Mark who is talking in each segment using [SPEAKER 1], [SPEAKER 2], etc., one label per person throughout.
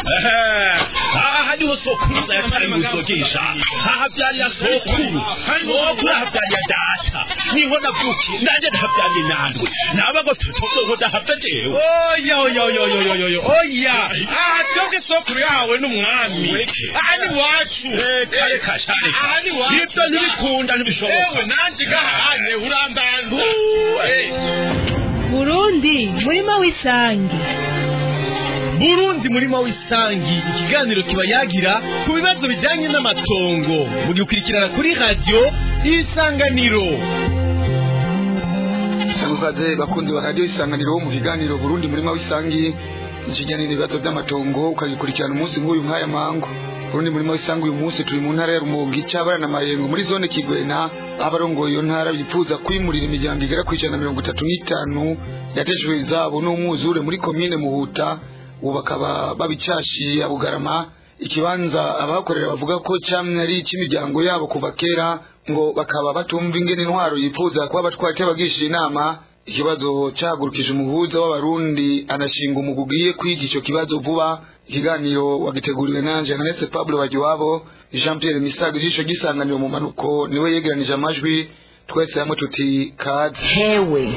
[SPEAKER 1] aha niho sokuruza yatari gusogesha hahabyarira sokuru sokuru ahabyarira data niho navukiye nanjye ndahabyariye nandwe nabago tutogo ndahavya jewe
[SPEAKER 2] oya oya oya oya oya oya oya aha twebwe sokuru yawe n'umwami aha ni wacu
[SPEAKER 1] reka reka sha reka
[SPEAKER 2] aha ni wacu
[SPEAKER 1] ibyo ntibikunda ntibishoboka
[SPEAKER 2] ewe nanjye gahane urambanza
[SPEAKER 3] burundi murima w'isangi
[SPEAKER 2] burundi murima w'isangi ikiganiro kiba yagira ku bibazo bijyanye n'amatongo mugikurikirana kuri radiyo isanganiro
[SPEAKER 4] Salukaze bakunzi wa radio isanganiro mu kiganiro Burundi murima w'isangi ikiganiro ibibazo by'amatongo ukagikurikirana umunsi nk'uyu nk'aya mango Burundi murima w'isangi uyu munsi turi mu ntara ya Rumonge cyabara na Mayengo muri zone Kigwena abarongoye iyo ntara bifuza kwimurira imiryango igera ku ijana na mirongo itatu n'itanu yatejwe izabo n'umwuzure muri komine Muhuta ubu bakaba babicashiye Bugarama ikibanza abakorera bavuga ko cyamwe ari icy'imiryango yabo kuva kera ngo bakaba batumva ingene intwaro yifuza kuba abatwara cy'abagisha inama ikibazo cyahagurukije umuhuza w'abarundi anashinga umugwi ugiye kwiga icyo kibazo vuba ikiganiro wagiteguriwe nanje Jeannette Pablo Bagiwabo Jean Pierre Misago ijisho gisanganiro mu manuko niwe yegeranije amajwi twese hamwe tuti kaze
[SPEAKER 5] hewe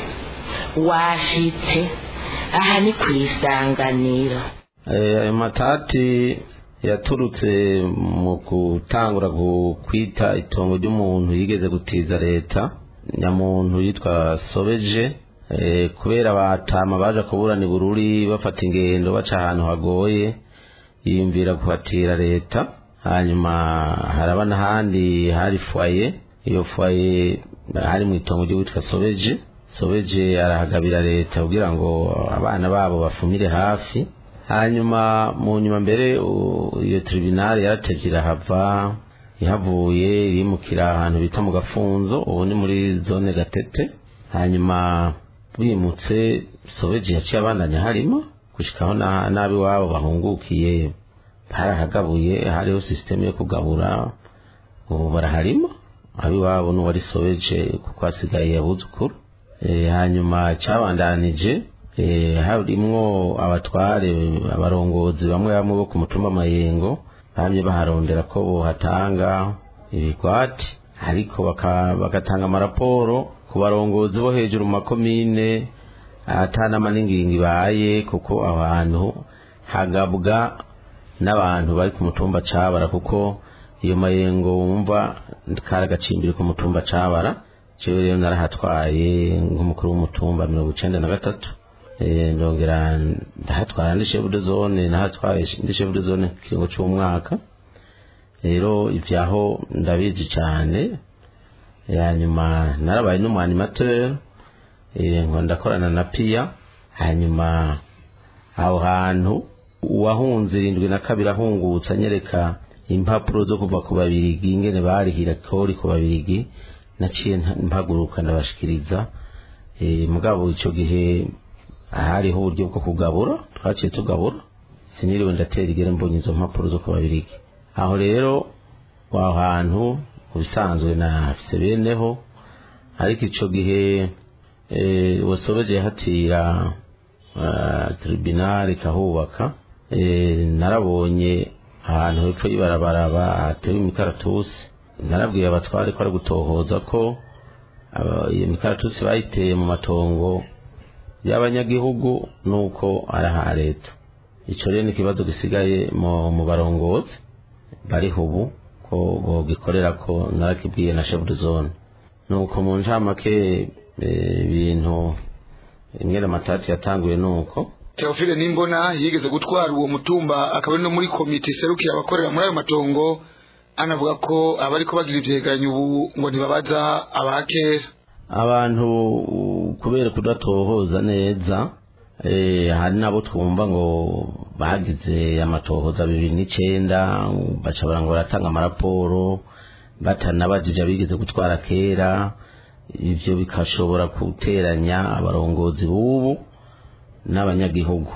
[SPEAKER 5] washitse aha ni ku isanganiro
[SPEAKER 6] ayo matati yaturutse mu gutangura kwita itongo ry'umuntu yigeze gutiza leta nyamuntu yitwa sobeje kubera batama baje kuburana ibururi bafata ingendo baca ahantu hagoye yiyumvira kuhatira leta hanyuma haraba n'ahandi hari fwaye iyo fwaye hari mu itongo ry'uwitwa sobeje sobeje arahagabira leta kugira ngo abana babo bafumire hafi hanyuma mu nyuma mbere iyo tribunal yaratevye irahava ihavuye irimukira ahantu bita mu gafunzo ubu ni muri zone gatete hanyuma bimutse sobeje yaciye abandanya harimo gushikaho nabi wabo bahungukiye barahagabuye hariho sisiteme yo kugabura ubu baraharimo abiwabo n'uwari sobeje kuko hasigaye abuzukuru hanyuma cyabandanije harimwo abatware abarongozi bamwe bamwe bo ku mutumba mayengo bamye baharondera ko bohatanga ibigwati ariko bagatanga amaraporo ku barongozi bo hejuru mu makomine atanama n'ingingo ibaye kuko abantu hagabwa n'abantu bari ku mutumba cabara kuko iyo mayengo wumva kari agacimbiri ku mutumba cabara jewe rero narahatwaye nk'umukuru w'umutumba mirongo icenda na gatatu ndongera ndahatwara ndi chef de zone nahatwaye ndi chef de zone kiringo cy'umwaka rero ivyaho ndabizi cyane hanyuma narabaye n'umwanimateur ngo ndakorana na pia hanyuma aho hantu uwahunze irindwi na kabiri ahungutse anyereka impapuro zo kuva ku babirigi ingene barihira kori ku babirigi naciye mpaguruka ndabashikiriza mugabo icyo gihe hariho uburyo bwo kugabura twaciye tugabura siniriwe ndatera igere mbonye izo mpapuro zo ku babirigi aho rero aho hantu mu bisanzwe nafise beneho ariko icyo gihe wasobeje yahatira tribunal ikahubaka narabonye ahantu hepfo y'ibarabara hatewe imikaratusi narabwiye abatware ko ari gutohoza ko iyo mikaratusi bayiteye mu matongo y'abanyagihugu nuko ari aha leta icyo rero ni ikibazo gisigaye mu barongozi bariho ubu ko gikorera ko narakibwiye na chef de zone nuko mu ncamake ibintu imwe amatati yatanguye nuko
[SPEAKER 4] Theophile Nimbona yigeze gutwara uwo mutumba akaba ari no muri komite serukira abakorera muri ayo matongo anavuga ko abari ko bagira ivyegeranyo ubu ngo ntibabaza abakera
[SPEAKER 6] abantu kubera kudatohoza neza hari nabo twumva ngo bagize amatohoza bibiri n'icenda baca ngo baratanga amaraporo batanabajije abigeze gutwara kera ivyo bikashobora guteranya abarongozi b'ubu n'abanyagihugu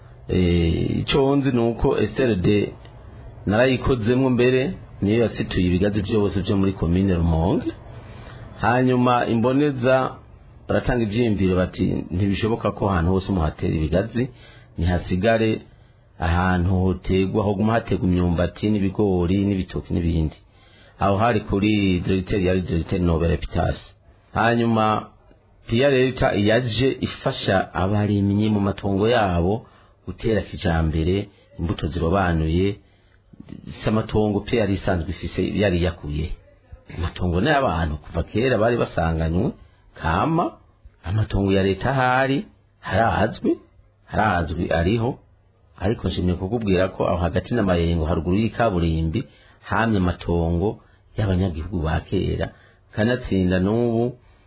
[SPEAKER 6] icyo nzi ni uko SRD narayikozemo mbere niyo yasituye ibigazi byose byo muri komine rumonge hanyuma imboneza baratanga ibyiyumviro bati ntibishoboka ko ahantu hose muhatera ibigazi ntihasigare ahantu hotegwa hoguma hategwa imyumbati n'ibigori n'ibitoki n'ibindi aho hari kuri diregiteri yari diregiteri nobel epitasi hanyuma piya leta yaje ifasha abarimyi mu matongo yabo gutera kijambere imbuto zirobanuye si amatongo pe yari isanzwe ifise yari yakuye amatongo ni abantu kuva kera bari basanganywe kama amatongo ya leta ahari harazwi harazwi ariho ariko nshimye kukubwira ko aho hagati n'amayengo haruguru y'ikaburimbi hamye amatongo y'abanyagihugu ba kera kanatsinda n'ubu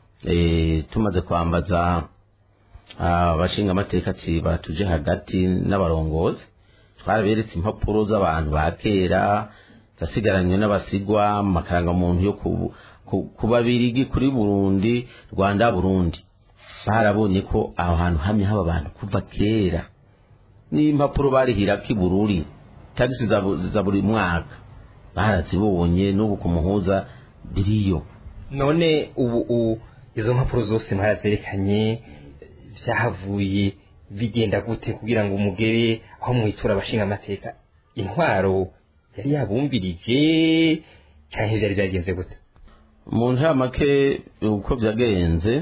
[SPEAKER 6] eh, tumaze kwambaza abashinga amateka ati batuje hagati n'abarongozi twaraberetse impapuro z'abantu ba kera zasigaranywe n'abasigwa amakarangamuntu yo ku- ku- ku babirigi kuri burundi rwanda burundi barabonye ko aho hantu hamye haba abantu kuva kera n'impapuro barihirako ibururi tagisi za bu- za buri mwaka barazibonye n'ubu ku muhuza biriyo
[SPEAKER 7] none ubu u- izo mpapuro zose mwarazerekanye byahavuye bigenda gute kugira ngo umugere aho mwitura abashinga amateka intwaro yari yabumvirije cyangwa byari byagenze gute
[SPEAKER 6] mu ncamake uko byagenze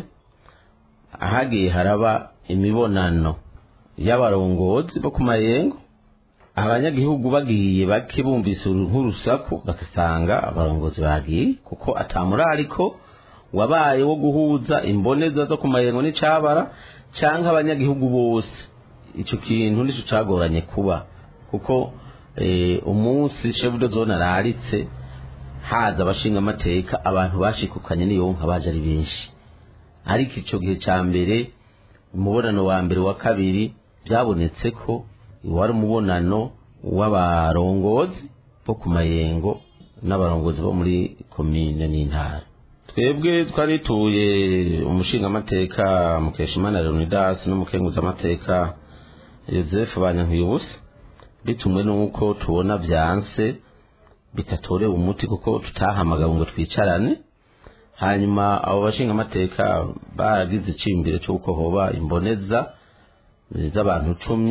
[SPEAKER 6] ahagiye haraba imibonano y'abarongozi bo ku mayengo abanyagihugu bagiye bake bumvise uru- nk'urusaku bagasanga abarongozi bagiye kuko atamurariko wabaye wo guhuza imboneza zo ku mayengo n'icabara canke abanyagihugu bose ico kintu nico cagoranye kuba kuko eh, umunsi chef de zone araritse haza abashinga amateka abantu bashikukanye n'iyonka baje ari benshi ariko ico gihe ca mbere umubonano wa mbere wa kabiri byabonetse ko wari umubonano w'abarongozi bo ku mayengo n'abarongozi bo muri komine n'intara twebwe twari tuye umushingamateka mukeshimana leonidas n'umukenguzamateka joseph banyankuyubusa bitumwe n'uko tubona vyanse bitatorewe umuti kuko tutahamagawe ngo twicarane hanyuma abo bashinga amateka baragize icimbiro cy'uko hoba imboneza z'abantu cumi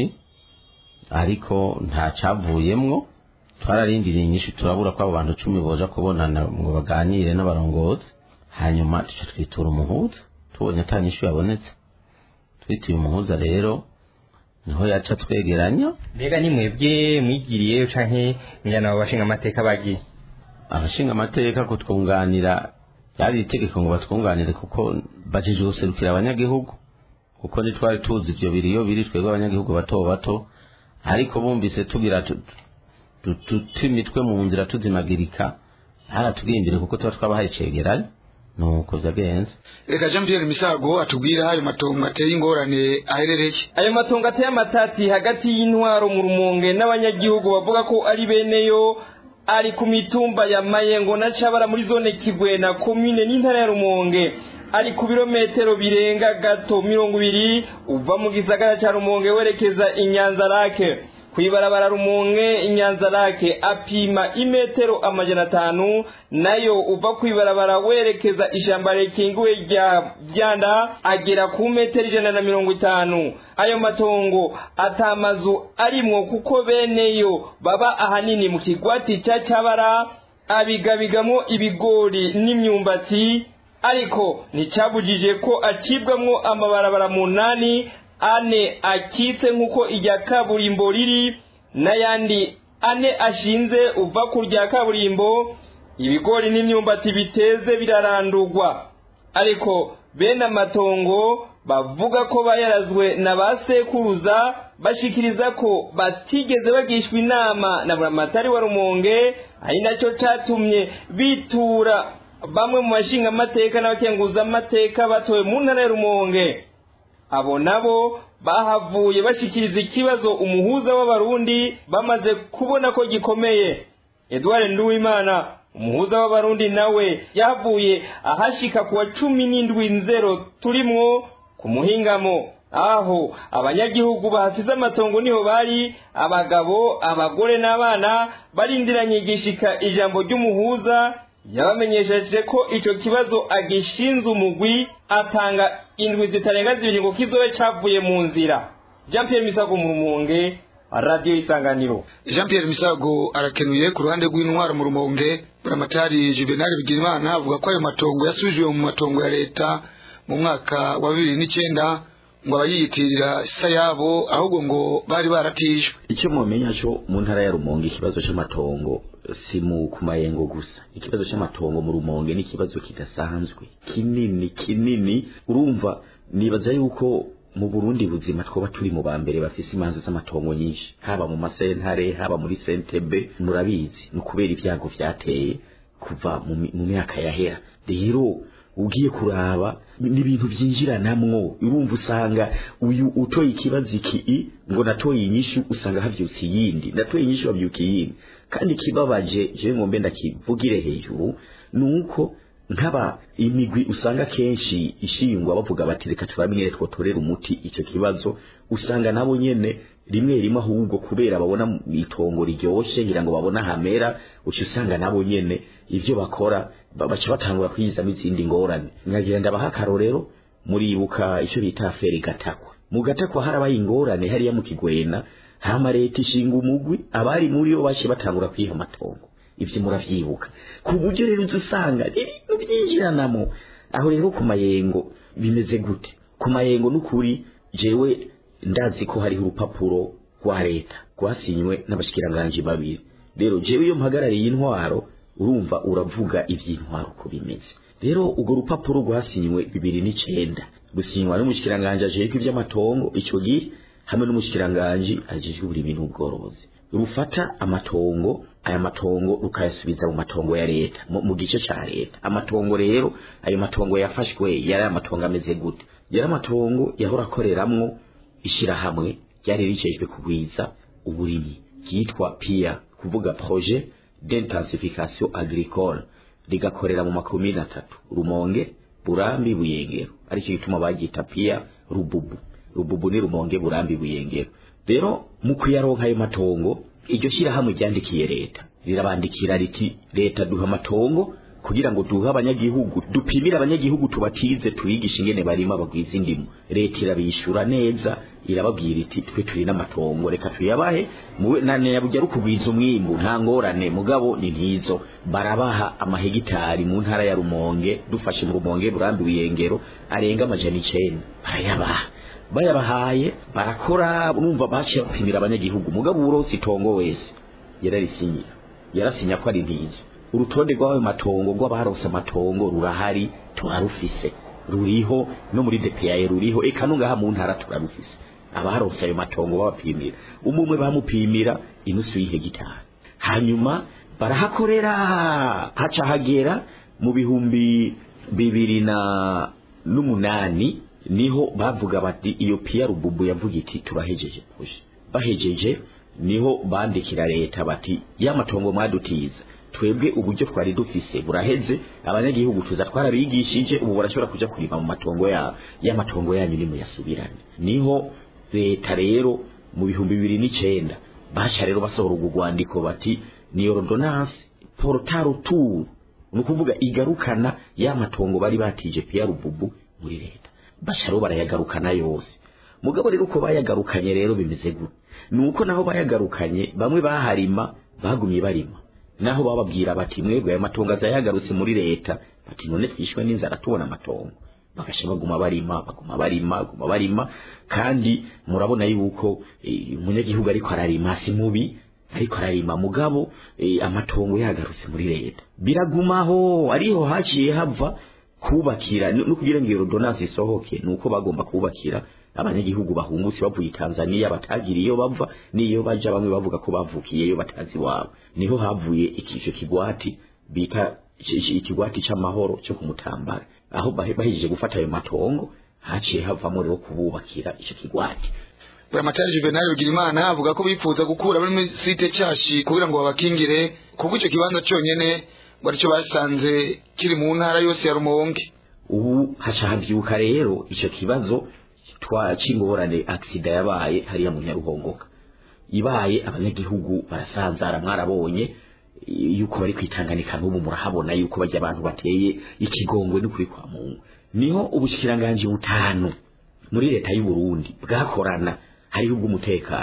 [SPEAKER 6] ariko nta cyavuyemwo twararindiriye inyinshi turabura ko abo bantu cumi boja kubonana ngo baganire n'abarongozi hanyuma tuca twitura umuhuza tubonye ata nyishu yabonetse twituye umuhuza rero niho yaca twegeranya
[SPEAKER 7] mbega ni mwebwe mwigiriye canke mwigana abo bashinga amateka bagiye
[SPEAKER 6] abashinga amateka kutwunganira yari itegeko ngo batwunganire kuko bajije guserukira abanyagihugu kuko ntitwari tuzi ivyo biri iyo biri twebwe abanyagihugu bato bato ariko bumvise tugira tu- tu- tuta imitwe mu nzira tuzimagirika haratubwiye imbere kuko tuba twabahaye icegeranyo nuko vyagenze
[SPEAKER 4] reka jean pierre misago atubwira ayo matongo ateye ingorane aherereye
[SPEAKER 7] ayo matongo ateye amatati hagati y'intwaro mu rumonge n'abanyagihugu bavuga ko ari beneyo ari ku mitumba ya mayengo na cabara muri zone kigwena komine n'intara ya rumonge ari ku birometero birenga gato mirongo ibiri uva mu gisagara ca rumonge werekeza inyanza rake kwibarabara rumonge inyanza rake apima imetero amajana atanu nayo uva kwibarabara werekeza ishamba rikingiwe rya byanda agera ku metero ijana na mirongo itanu ayo matongo atamazu arimwo kuko beneyo baba ahanini mu kigwati cya cyabara abigabigamwo ibigori n'imyumbati ariko nticyabujije ko acibwamwo amabarabara munani ane akitse nk'uko irya kaburimbo riri n'ayandi ane ashinze uva ku rya kaburimbo ibigori n'imyumbati biteze birarandurwa ariko bene amatongo bavuga ko bayarazwe na ba sekuruza bashikiriza ko batigeze bagishwa inama na buramatari wa rumonge ari nacyo catumye bitura bamwe mu bashinga amateka n'abakenguza amateka batowe mu ntara ya rumonge abo nabo bahavuye bashikiriza ikibazo umuhuza w'abarundi bamaze kubona ko gikomeye edouard nduwimana umuhuza w'abarundi nawe yahavuye ahashika kuwa cumi n'indwi nzero turimwo ku muhingamo aho abanyagihugu bahasize amatongo niho bari abagabo abagore n'abana barindiranye igishika ijambo ry'umuhuza yabamenyesheje ko ico kibazo agishinze umugwi atanga indwi zitarenga zibiri ngo kizobe cavuye mu nzira jean pierre misago mu rumonge radiyo isanganiro
[SPEAKER 4] jean pierre misago arakenuye ku ruhande rw'intwaro mu rumonge buramatari juvenal bigirimana avuga ko ayo matongo yasubijwe mu matongo ya leta mu mwaka wa bibiri n'icyenda ngo abayiyitirira isa yabo ahubwo ngo bari baratijwe
[SPEAKER 8] icyo mumenya cyo mu ntara ya rumonge ikibazo cy'amatongo si mu ku mayengo gusa ikibazo cy'amatongo mu rumonge ni ikibazo kidasanzwe kinini kinini urumva nibaza yuko mu burundi buzima twoba turi mu ba mbere bafise imanza z'amatongo nyinshi haba mu masentare haba muri sentebe murabizi ni ukubera ibyago vyateye kuva mu mi- mu myaka yahera rero ugiye kuraba ni ibintu byinjiranamwo urumva usanga uyu utoye ikibazo iki ngo natoye inyishu usanga havyutse iyindi natoye inyishu havyuka iyindi kandi kibabaje je ngombe ndakivugire hejuru nuko nk'aba imigwi usanga kenshi ishingwa bavuga bati reka turabimwe twotorera umuti icyo kibazo usanga nabo nyene rimwe rimwe ahubwo kubera babona itongo riryoshe ngira ngo babona hamera uca usanga nabo nyene ivyo bakora ba- baca batangura kwiyizamo izindi ngorane nkagira ndabaha akarorero muribuka icyo bita afere gatakwa mu gatakwa harabaye ingorane hariya mu kigwena hama leta ishinga umugwi abari muri bo baciye batangura kwiha amatongo ivyo muravyibuka ku buryo rero uza usanga ibintu byinjiranamo aho rero ku mayengo bimeze gute ku mayengo n'ukuri jewe ndazi ko hariho urupapuro rwa leta rwasinywe n'abashikiranganji babiri rero jewe iyo mpagarariye intwaro urumva uravuga ivy'intwaro uko bimeze rero urwo rupapuro rwasinywe bibiri n'icenda rusinywa n'umushikiranganji ajejwe ivy'amatongo ico gihe hamwe n'umushikiranganji ajejwe uburimyi n'ubworozi rufata amatongo aya matongo rukayasubiza mu matongo ya leta mu, mu gice ca leta amatongo rero ayo matongo yafashwe yari amatongo ameze gute yari amatongo yahora akoreramwo ishirahamwe ryari ricejwe kugwiza uburimyi ryitwa pia kuvuga projet d'intensification agricole rigakorera mu makomine atatu rumonge burambi buyengero aricyo gituma bagita pia rububu rububu ni rumonge burambi buyengero rero mu kuyaronka ayo matongo iryo shyirahamwe ryandikiye leta rirabandikira riti leta duha amatongo kugira ngo duhe abanyagihugu dupimire abanyagihugu tubatize tubigishe ingene barima bagwiza indimu leta irabishyura neza irababwira iti twe turi n'amatongo reka tuyabahe muwe na nyaburya ari ukugwiza umwimbu nta ngorane mugabo ni ntizo barabaha amahegitari mu ntara ya rumonge dufashe mu rumonge burambi buyengero arenga amajana icenda barayabaha bayabahaye barakora urumva baciye bapimira abanyagihugu mugabo uburonsi itongo wese yararisinyira yarasinya ko ari ntizo urutonde rw'ayo matongo rw'abarose amatongo rurahari turarufise ruriho no muri DPA ruriho eka no ngaha mu ntara turarufise abarose ayo matongo babapimira umwe bamupimira inusu y'ihegitari hanyuma barahakorera haca hagera mu bihumbi bibiri na n'umunani niho bavuga bati iyo piya rububu yavuga iti turahejeje proje bahejeje niho bandikira leta bati ya matongo mwadutiza twebwe uburyo twari dufise buraheze abanyagihugu tuza twarabigishije ubu barashobora kuja kurima mu matongo ya y'amatongo yanyu nimuyasubirane niho leta rero mu bihumbi bibiri n'icenda baca rero basohora urwo rwandiko bati ni ordonnance portaro tour ni ukuvuga igarukana ya matongo bari batije piya rububu muri leta baca rero barayagarukana yose mugabo rero uko bayagarukanye rero bimeze gute ni uko naho bayagarukanye bamwe baharima bagumye barima naho bababwira bati mwebwe aya matongo azayagarutse muri leta bati none twishwe n'inzara tubona amatongo bagasha baguma barima baguma barima baguma barima kandi murabona yuko eh, umunyagihugu ariko ararima si mubi ariko ararima mugabo eh, amatongo yagarutse muri leta biragumaho ariho haciye hava kubakira no kugira ngo iyo ordonnance isohoke nuko bagomba kubakira abanyagihugu bahungutse bavuye Tanzania batagira iyo bava niyo baja bamwe bavuga ko bavukiyeyo batazi wabo niho havuye ikicyo kigwati bita ikigwati c'amahoro cyo kumutambara aho bahejeje gufata ayo matongo haciye havamo rero kububakira icyo kigwati
[SPEAKER 4] buramatari juvenal bigirimana avuga ko bifuza gukura muri site cyashi kugira ngo babakingire kuko icyo kibanza cyonyine ngo aricyo basanze kiri mu ntara yose ya rumonge
[SPEAKER 8] ubu haca havyuka rero icyo kibazo twa c'ingorane aksida yabaye hariya mu nyaruhongoka ibaye abanyagihugu barasanzara mwarabonye yuko bari kwitanganika n'ubu murahabona yuko bajya abantu bateye ikigongwe n'ukuri kwa mungu niho ubushikiranganje butanu muri leta y'u Burundi bwakorana hariho ubw'umutekano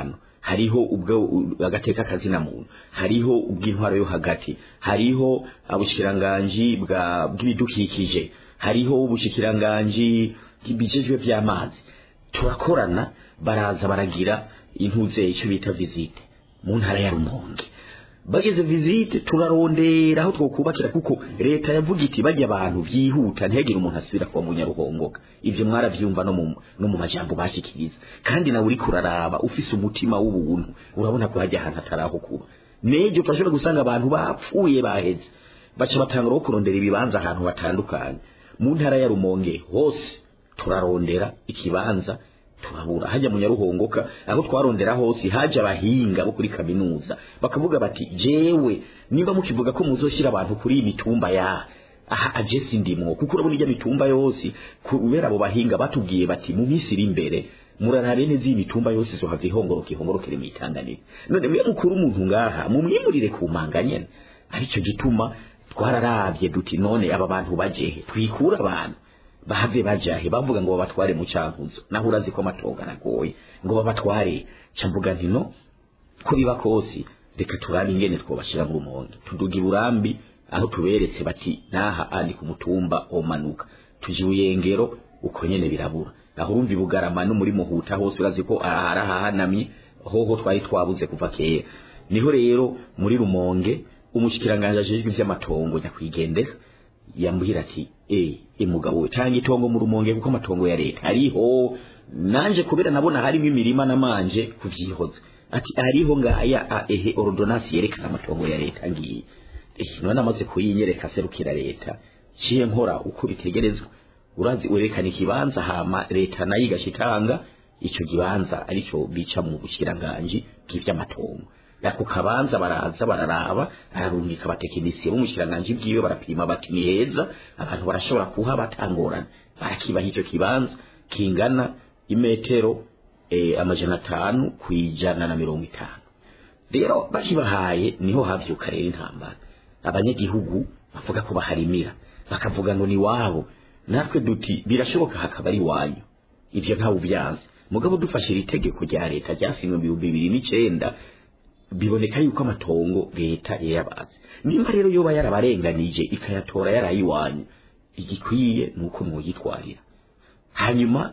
[SPEAKER 8] hariho ubwo agateka kazina muntu hariho ubw'intwaro yo hagati hariho ubushikiranganji bwa bw'ibidukikije hariho ubushikiranganji bw'ibijejwe by'amazi turakorana baraza baragira intuze icyo bita visite mu ntara ya rumonge bageze visite turarondera aho twokubakira kuko leta yavuga iti bajya abantu byihuta ntihagire umuntu asubira kuba munyaruhongoka ivyo mwaravyumva no mu no mu majambo bashikiriza kandi nawe uriko uraraba ufise umutima w'ubuntu urabona ko hajya ahantu ataraho kuba nejo turashobora gusanga abantu bapfuye baheze baca batangura kurondera ibibanza ahantu batandukanye mu ntara ya rumonge hose turarondera ikibanza turabura hajya mu nyaruhongoka aho twarondera hose haje abahinga bo kuri kaminuza bakavuga bati jewe niba mukivuga ko muzoshyira abantu kuri iyi mitumba ya aha aje sindimwo kuko urabona ijya mitumba yose kubera abo bahinga batubwiye bati mu minsi iri imbere murarare neza iyi mitumba yose izohava ihongoroka ihongorokere mwitanganire none mwe mukuru umuntu ngaha mumwimurire ku manga nyene aricyo gituma twararavye duti none aba bantu bajehe twikura abantu bahave bajahe bavuga ngo babatware mu cankuzo naho urazi ko amatongo aragoye ngo babatware camvuga nti no ko biba kosi reka turabe ingene twobashira mu rumonge tuduga iburambi aho tuberetse bati naha andi ku mutumba omanuka tuje uyengero uko nyene birabura aho urumva ibugarama no muri muhuta hose urazi ko arahahanamye hoho twari twabuze kuva kera niho rero muri rumonge umushikiranganje ajejwe ivy'amatongo nyakwigendera yambwira ati eh imugabo we tanga itongo mu rumonge kuko amatongo ya leta ariho nanje kubera nabona harimo imirima namanje kuvyihoza ati ariho ngaya a, ehe ordonance yerekana amatongo ya leta ngiye eh none amaze kuyinyereka serukira leta ciye nkora uko bitegerezwa urazi urekana ikibanza hama leta nayo igashitanga ico kibanza arico bica mu bushiranganje bw'ivy'amatongo ako kabanza baraza bararaba ararungika abatekinisiye b'umushiranganje bwiwe barapima bati ni heza abantu barashobora kuha batangorana barakibaha icyo kibanza kingana imetero eh, amajana atanu ku ijana na mirongo itanu rero bakibahaye niho havyuka rero intambara abanyagihugu bavuga ko baharimira bakavuga ngo ni wabo natwe duti birashoboka hakaba ari wanyu ivyo ntawe ubyanze mugabo dufashe iri tegeko rya leta ryasinywe mu bihumbi bibiri n'icenda biboneka yuko amatongo leta yayabazi nimba rero yoba yarabarenganije ikayatora yarayiwanyu igikwiye nuko mwuyitwarira hanyuma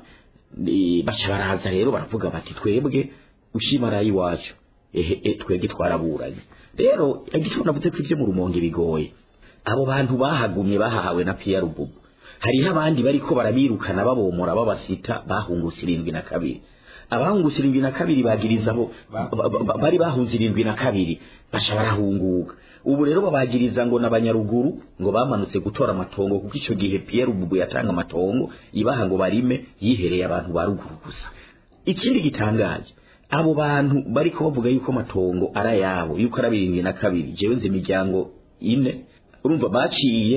[SPEAKER 8] baca baraza rero baravuga bati twebwe ushima arayiwacu ehe e, twebwe twaraburanye rero igituma navuze ko ivyo mu rumonge bigoye abo bantu bahagumye bahawe na Pierre Bubu hariho abandi bariko barabirukana babomora babasita bahungutse irindwi na kabiri abahungutse irindwi na kabiri bagiriza abo bari bahunze irindwi na kabiri baca barahunguka ubu rero babagiriza ngo n'abanyaruguru ngo bamanutse gutora amatongo kuko icyo gihe Pierre Bubu yatanga amatongo ibaha ngo barime yihereye abantu ba ruguru gusa ikindi gitangaje abo bantu bariko bavuga yuko amatongo ari ayabo yuko ari abirindwi na kabiri jewe nzi imiryango ine urumva baciye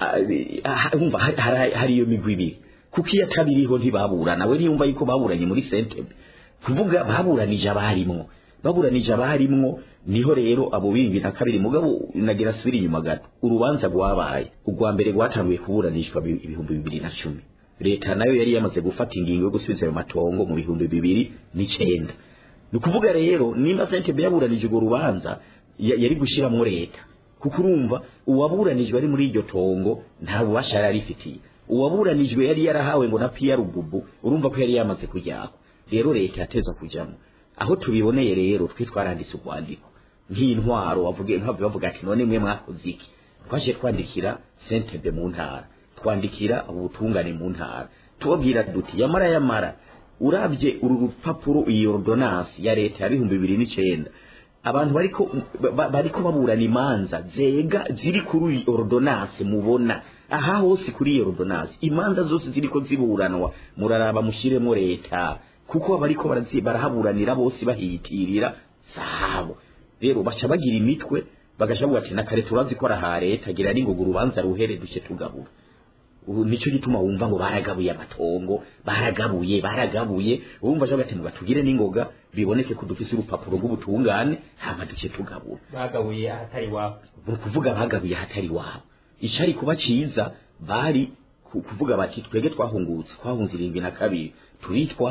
[SPEAKER 8] urumva hari iyo migwi ibiri kuko iyo atabiriho ntibaburana we niyumva yuko baburanye muri sentebe kuvuga baburanije abarimwo baburanije abarimwo niho rero abo bindi na kabiri mugabo nagira asubira inyuma gato urubanza rwabaye urwa mbere rwatanguye kuburanishwa ibihumbi bibiri na cumi leta nayo yari yamaze gufata ingingo yo gusubiza ayo matongo mu bihumbi bibiri n'icenda ni ukuvuga rero nimba sentebe yaburanije urwo rubanza yari gushyiramo leta kuko urumva uwaburanijwe ari muri iryo tongo nta bubasha yari arifitiye uwaburanijwe yari yarahawe ngo na Pierre Bubu urumva ko yari yamaze kujyaho rero leta yateza kujyamo aho tubiboneye rero twe twaranditse urwandiko nk'intwaro wavuge ntabwo bavuga ati none mwe mwakoze iki twaje twandikira sentebe mu ntara twandikira ubutungane mu ntara tubabwira duti yamara yamara urabye uru rupapuro iyi ordonance ya leta ya bihumbi bibiri n'icenda abantu bariko bariko baburana imanza zega ziri kuri iyi ordonance mubona aha hose kuri iyo ordonance imanza zose ziriko ziburanwa muraraba mushiremo leta kuko bariko barahaburanira bose bahitirira sabo rero baca bagira imitwe bagaca bavuga ati nakare turazi ko araha leta gira n'ingoga urubanza ruhere duce tugabura ubu nicyo gituma wumva ngo baragabuye amatongo baragabuye baragabuye wumva aje ati muga tugire n'ingoga biboneke ko dufise urupapuro rw'ubutungane hama duce tugabura
[SPEAKER 7] bagabuye ahatari wabo
[SPEAKER 8] ni ukuvuga bagabuye ahatari wabo icari kuba ciza bari kuvuga bati twege twahungutse twahunze irindwi na kabiri turitwaye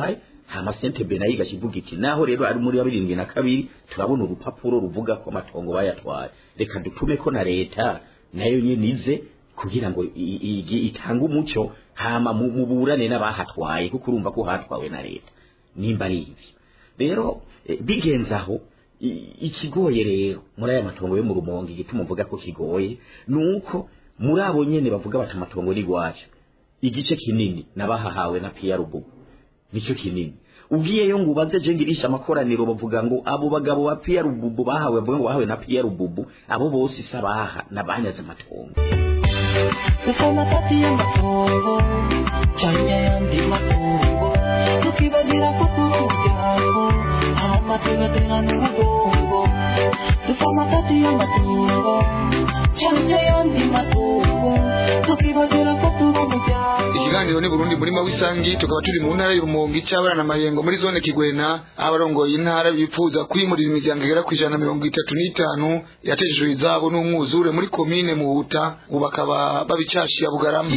[SPEAKER 8] hama sentebe nayo igakivuga iti naho rero ari muri birindwi na kabiri turabona urupapuro ruvuga ko amatongo bayatwaye reka dutume ko na leta nayo nyene ize kugira ngo i- i- itange umuco hama mu- muburane n'abahatwaye kuko urumva ko hatwawe na leta nimba ari ivyo rero eh, bigenze aho i- ikigoye rero muri aya matongo yo mu rumonge igituma mvuga ko kigoye nuko muri abo nyene bavuga bati amatongo ni gwacu igice kinini nabahahawe na Pierre Rubugu nicyo kinini ugiyeyo ngo ubaze je ngirisha amakoraniro bavuga ngo abo bagabo ba Pierre Rubugu bahawe bavuga ngo bahawe na Pierre Rubugu abo bose isabaha nabanyaze amatongo
[SPEAKER 9] dusoma kati y'amatongo cyangwa ayandi matungo tukibagira ko turi umuryango hama tugaterana umugongo dusoma kati y'amatongo cyangwa ayandi matungo tukibagira ko turi umuryango
[SPEAKER 4] ikiganiro ni burundi murima w'isangi tukaba turi mu ntara y'urumonge cy'abana na mayengo muri zone kigwena aho abarongoye intara bifuza kwimurira imiryango igera ku ijana na mirongo itatu n'itanu yatejejwe izabo n'umwuzure muri komine muhuta ubu bakaba babicashiye bugarama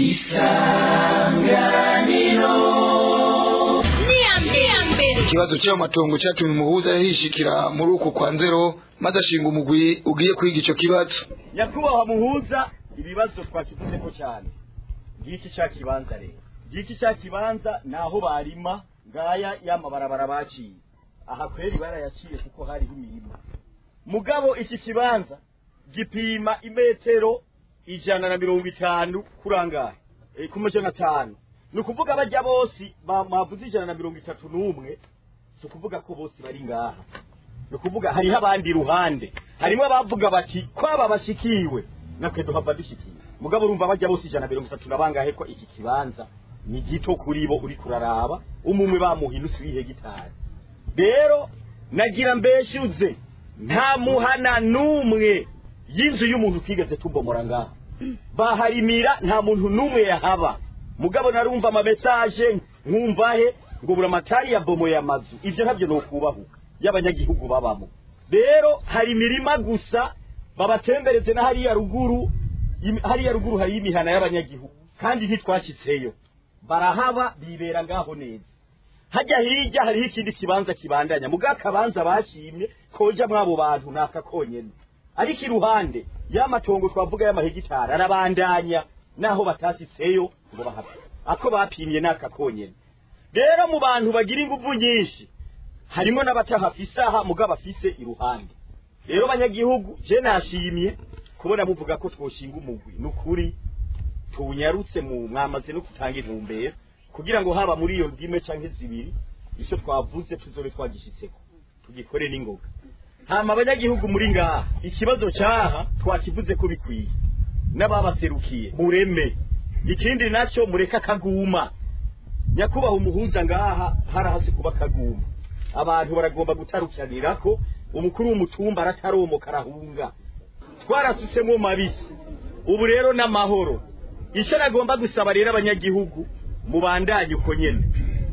[SPEAKER 4] ikibazo cy'ayo matongo cyatumye umuhuza yahishikira muri uku kwa nzero maze ashinga umugwi ugiye kwiga ico kibazo
[SPEAKER 10] nyakubahwa muhuza ibibazo twakivuzeko cyane ngiki cya kibanza rero ngiki cya kibanza ni aho barima ngaya y'amabarabara baciye aha kweri barayaciye kuko hariho imirima mugabo iki kibanza gipima imetero ijana na mirongo itanu kurangaye e, ku majana atanu ni ukuvuga bajya bose ba- bavuze ijana na mirongo itatu n'umwe si ukuvuga ko bose bari ngaha ni ukuvuga hariho abandi iruhande harimo abavuga bati kwaba bashikiwe natwe duhava dushikiwe mugabo urumva bajya bose ijana na mirongo itatu na bangahe ko iki kibanza ni gito kuri bo uri kuraraba umumwe bamuha inusu y'ihegitari rero nagira mbeshyuze nta muhana n'umwe y'inzu y'umuntu twigeze tubomora ngaha baharimira nta muntu n'umwe yahaba mugabo narumva amamesaje nkumvahe ngo buri amatari yabomoye amazu ibyo ntabyo ni ukubahuka y'abanyagihugu babamo rero hari imirima gusa babatembereze na hariya ruguru im- hariya ruguru hari imihana y'abanyagihugu kandi ntitwashyitseyo barahaba bibera ngaho neza hajya hirya hariho ikindi kibanza kibandanya muga akabanza bashimye koja mwabo bantu naka konyene ariko iruhande y'amatongo twavuga y'amahegitari arabandanya naho batasitseyo ngo bahave ako bapimye naka konyene rero mu bantu bagira inguvu nyinshi harimo n'abatahafise aha muga bafise iruhande rero banyagihugu je nashimye kubona muvuga ko twoshinga umugwi nukuri tunyarutse mu mwamaze no gutanga intumbero kugira ngo haba muri iyo ndime canke zibiri icyo twavuze tuzobe twagishitseko tugikore n'ingoga hama abanyagihugu muri ngaha ikibazo cyaha twakivuze ko bikwiye n'ababaserukiye mureme ikindi nacyo mureke akaguma nyakubahwa umuhuza ngaha harahase kuba akaguma abantu baragomba gutarukiranira ko umukuru w'umutumba arataromoka arahunga twarasutsemo mabisi ubu rero n'amahoro icyo nagomba gusaba rero abanyagihugu mubandanye uko nyene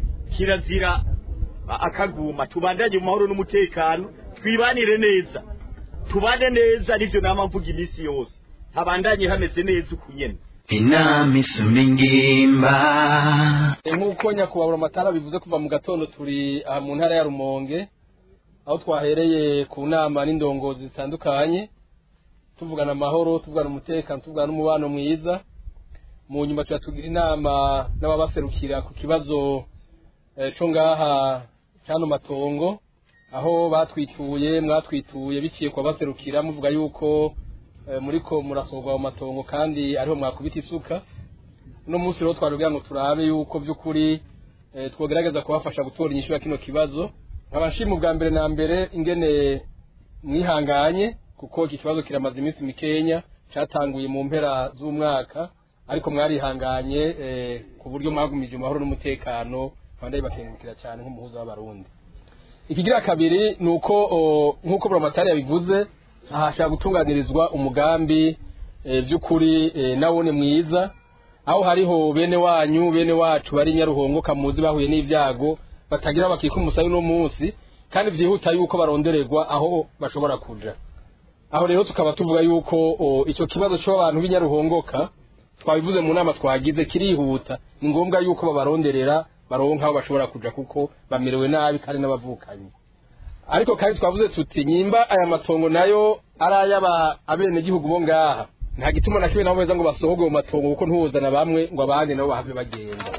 [SPEAKER 10] kirazira a- akaguma tubandanye mu mahoro n'umutekano twibanire neza tubane neza nivyo nama mvuga iminsi yose habandanye hameze neza uku nyene
[SPEAKER 9] inama isumba ingimba
[SPEAKER 11] nk'uko nyakubahwa amatara bivuze kuva mu gatondo turi aha mu ntara ya rumonge aho twahereye ku nama n'indongozi zitandukanye tuvugana amahoro tuvugana umutekano tuvugana n'umubano mwiza mu nyuma tuba tugira inama n'ababaserukira ku kibazo eh, co ngaha cyano matongo aho batwituye mwatwituye biciye ku babaserukira muvuga yuko eh, muriko murasorwa mu matongo kandi ariho mwakubita isuka uno munsi rero twarugira ngo turabe yuko by'ukuri eh, twogerageza kubafasha gutora inyishu ya kino kibazo nkaba nshima ubwa mbere na mbere ingene mwihanganye kuko iki kibazo kiramaze iminsi mikenya cyatanguye mu mpera z'umwaka ariko mwarihanganye eh, ku buryo mwagumije amahoro n'umutekano kandi bakengukira cyane nk'umuhuza w'abarundi ikigira kabiri ni uko o, nk'uko buramatari yabivuze ahashaka gutunganirizwa umugambi eh, by'ukuri eh, nawone mwiza aho hariho bene wanyu bene wacu bari nyaruhongo kamuzi bahuye n'ibyago batagira bakika umusayi uno munsi kandi byihuta yuko barondererwa aho bashobora kuja aho rero tukaba tuvuga yuko o, icyo kibazo cy'abantu b'inyaruhongoka twabivuze mu nama twagize kirihuta ni ngombwa yuko babaronderera baronka aho bashobora kuja kuko bamerewe nabi kandi n'abavukanyi ariko kandi twavuze tuti nyimba aya matongo nayo ari ay'aba abenegihugu bo ngaha nta gituma na kimwe nabo beza ngo basohogwe mu matongo kuko ntuhuzana bamwe ngo abandi nabo bahave bagenda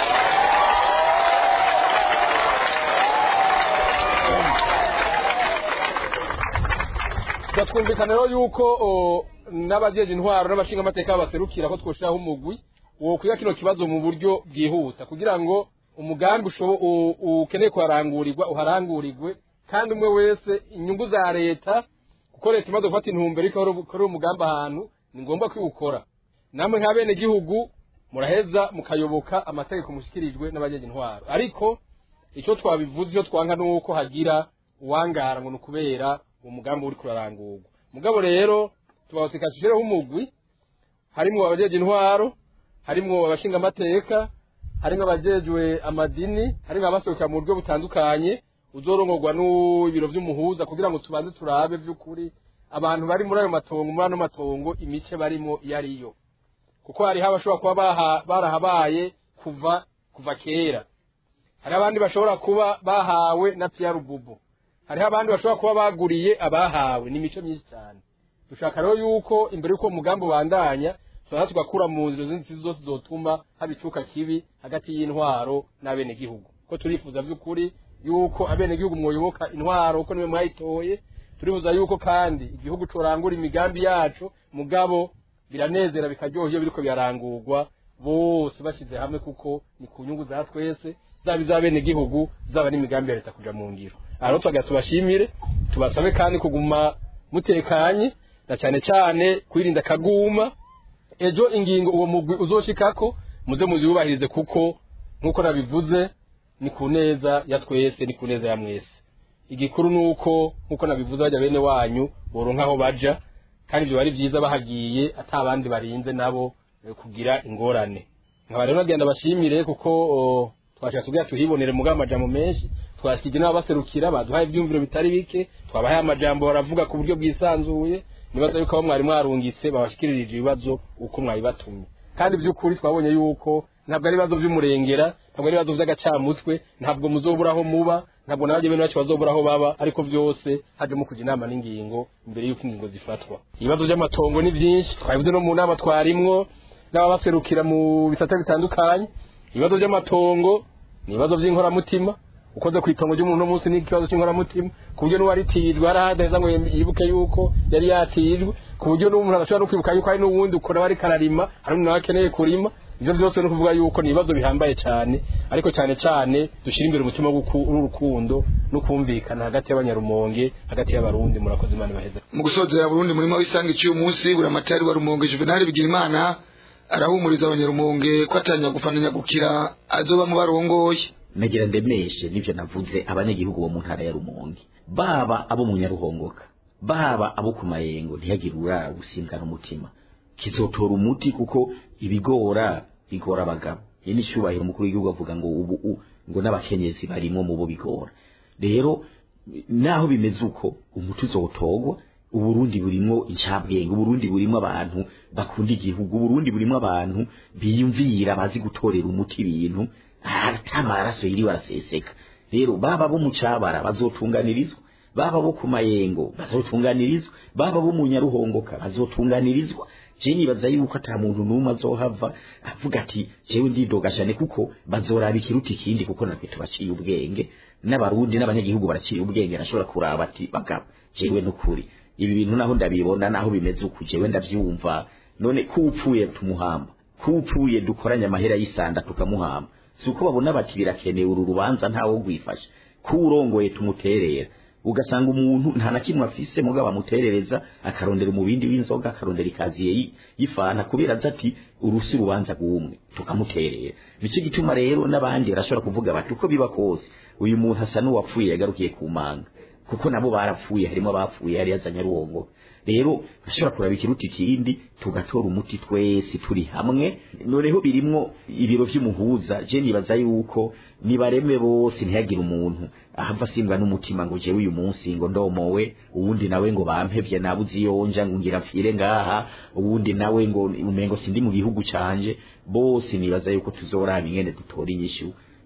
[SPEAKER 11] twumvikana rero yuko o, n'abajeje intwaro n'abashinga amateka baserukira ko twoshiraho umugwi wo kwiga kino kibazo mu buryo bwihuta kugira ngo umugambi ushobo- u- ukeneye kuharangurirwa uharangurirwe kandi umwe wese inyungu za leta kuko leta imaze gufata intumbero ikora umugambi ahantu ni ngombwa kwiwukora namwe nka bene gihugu muraheza mukayoboka amategeko mushikirijwe n'abajeje intwaro ariko icyo twabivuze icyo twanka ni uko hagira uwangara ngo ni ukubera uwo mugambi uri kurarangurwa mugabo rero tubawusika tushireho umugwi harimwo abajeje intwaro harimwo abashinga amateka harimwo abajejwe amadini harimwo abasohoka mu buryo butandukanye uzorongorwa n'ibiro vy'umuhuza kugira ngo tubanze turabe vy'ukuri abantu bari muri ayo matongo muri ano matongo imice barimo iyo ariyo kuko hariho abashobora kuba baha- barahabaye kuva kuva kera hari abandi bashobora kuba bahawe na Pierre Bubu hariho abandi bashobora kuba baguriye abahawe ni imico myinshi cyane dushaka rero yuko imbere y'uko umugambi ubandanya tubanza tugakura mu nzira zindi zose zotuma haba icuka kibi hagati y'intwaro n'abenegihugu ko turifuza by'ukuri yuko abenegihugu mwoyoboka intwaro kuko niwe mwayitoye turifuza yuko kandi igihugu corangura imigambi yacu mugabo biranezera bikaryoha iyo biriko birarangurwa bose bashyize hamwe kuko ni ku nyungu za twese zaba iz'abenegihugu zaba n'imigambi ya leta kuja mu ngiro aha rero twagira tubashimire tubasabe kandi kuguma mutekanye na cyane cyane kwirinda akaguma ejo ingingo uwo mugwi uzoshikako muze muziyubahirize kuko nk'uko nabivuze ni ku neza ya twese ni ku neza ya mwese igikuru ni uko nk'uko nabivuze bajya bene wanyu boronka aho baja kandi ibyo bari byiza bahagiye ata abandi barinze nabo eh, kugira ingorane nkaba rero nagenda bashimire kuko o, twashaka tubwira tuhibonere mugabo amajambo menshi twashikije n'ababaserukira baduhaye ibyumviro bitari bike twabahaye amajambo baravuga ku buryo bwisanzuye nibaza yuko abo mwari mwarungitse babashikirije ibibazo uko mwabibatumye kandi by'ukuri twabonye yuko ntabwo ari ibibazo by'umurengera ntabwo ari ibibazo by'agacamutwe ntabwo muzobura aho muba ntabwo n'abajya bene bacu bazobura aho baba ariko byose hajemo kujya inama n'ingingo mbere y'uko ingingo zifatwa ibibazo by'amatongo ni byinshi twabivuze no mu nama twarimwo n'ababaserukira mu bisata bitandukanye ibibazo by'amatongo ni ibibazo by'inkoramutima ukoze ku itongo ry'umuntu uno munsi ni ikibazo cy'inkoramutima ku buryo n'uwaritijwe arahadaheza ngo yibuke yuko yari yatijwe ku buryo n'umuntu adashobora no kwibuka yuko hari n'uwundi ukora wari kararima hari n'undi nawe akeneye kurima ibyo byose ni ukuvuga yuko ni ibibazo bihambaye cyane ariko cyane cyane dushyira imbere umutima w'uku- w'urukundo no kumvikana hagati y'abanyarumonge hagati y'abarundi murakoze imana ibaheze
[SPEAKER 4] mu gusozera Burundi murimo w'isanga iciye umunsi buri amatari wa Rumonge Juvenal Bigirimana arahumuriza abanyarumonge ko atanya gufananya gukira azoba mu barongoye
[SPEAKER 8] nagira ndemeshe nivyo navuze abanyagihugu bo mu ntara ya Rumonge baba abo mu Nyaruhongoka baba abo ku mayengo ntihagire urara gusimbwana umutima kizotora umuti kuko ibigora bigora abagabo ye n'icyubahiro umukuru w'igihugu avuga ngo ubu u- ngo n'abakenyezi barimo mu bo bigora rero naho bimeze uko umuti uzotogwa uburundi burimo incabwenge uburundi burimo abantu bakunda igihugu uburundi burimo abantu biyumvira bazi gutorera umuti ibintu ata maraso yiriwe araseseka rero baba bo mu cabara bazotunganirizwa baba bo ku mayengo bazotunganirizwa baba bo mu nyaruhongoka bazotunganirizwa je nibaza yuko ata muntu n'umwe azohava avuga ati jewe ndidoga cyane kuko bazoraba ikiruta ikindi kuko natwe tubaciye ubwenge n'abarundi n'abanyagihugu baraciye ubwenge nashobora kuraba ati bagabo jewe n'ukuri ibi bintu naho ndabibona naho bimeze uku jewe ndavyumva none ko upfuye tumuhamba ko upfuye dukoranye amahera y'isanda tukamuhamba si uko babona bati birakenewe uru rubanza ntawo rwifashe ko urongoye tumuterera ugasanga umuntu nta na kimwe afise mugabo amuterereza akarondera umubindi w'inzoga akarondera ikaziye yi- y'ifana kubera azi ati urusi rubanza rw'umwe tukamuterera nicyo gituma rero n'abandi barashobora kuvuga bati uko biba kose uyu muntu asa n'uwapfuye yagarukiye ku manga kuko nabo barapfuye harimo abapfuye yari yazanye aruwongo rero ashobora kuraba ikiruta ikindi tugatora umuti twese turi hamwe noneho birimwo ibiro vy'umuhuza je nibaza yuko nibareme bose ntihagire umuntu ahava asimbwa n'umutima ngo jewe uyu munsi ngo ndomowe uwundi nawe ngo bampevye nabuze iyonja ngo ngira mfire ngaha uwundi nawe ngo umengo sindi mu gihugu canje bose nibaza yuko tuzoraba ingene dutora inyishu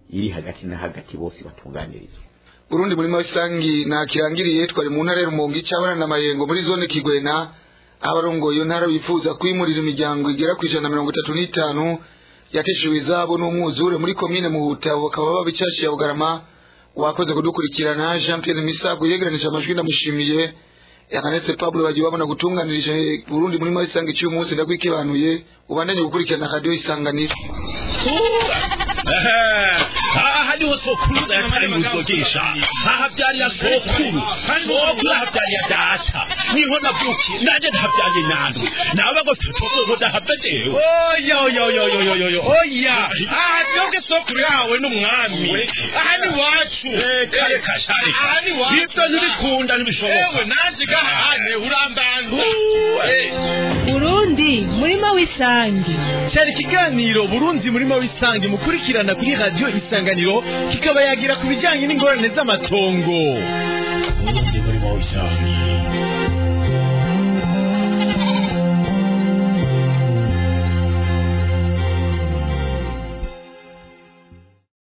[SPEAKER 8] iri hagati na hagati bose batunganirizwa
[SPEAKER 4] Burundi murima w'isangi nakirangiriye twari mu ntara ya Rumonge icabana na Mayengo muri zone Kigwena abarongoye iyo ntara bifuza kwimurira imiryango igera ku ijana na mirongo itatu n'itanu yateshewe izabo n'umwuzure muri komine Muhuta bakaba babicashiye ya Bugarama wakoze kudukurikirana Jean Pierre Misago yegeranije amajwi ndamushimiye yakanetse Pablo bagiye babona gutunganirije Burundi murima w'isangi cy'uyu munsi ndakwikibanuye ubandanye gukurikirana radio isanganiro
[SPEAKER 1] aha niho sokuru yatari muzogesha aha byariya sokuru sokuru aha byariya data niho navukiye nanjye ndahabyanye nandwe nawe ngo tutozo ndahabedewe
[SPEAKER 2] oya oya oya oya oya oya oya aha twebwe sokuru yawe n'umwami aha ni wacu
[SPEAKER 1] reka reka shareka
[SPEAKER 2] aha ni wacu
[SPEAKER 1] ibyo ntibikunda ntibishoboka
[SPEAKER 2] ewe nanjye gahane urambangu
[SPEAKER 3] Burundi murima w'isangi
[SPEAKER 2] cyari ikiganiro burundi murima w'isangi mukurikirana kuri radiyo isanganiro kikaba yagira ku bijyanye n'ingorane z'amatongo
[SPEAKER 1] ubundi murimo w'isangi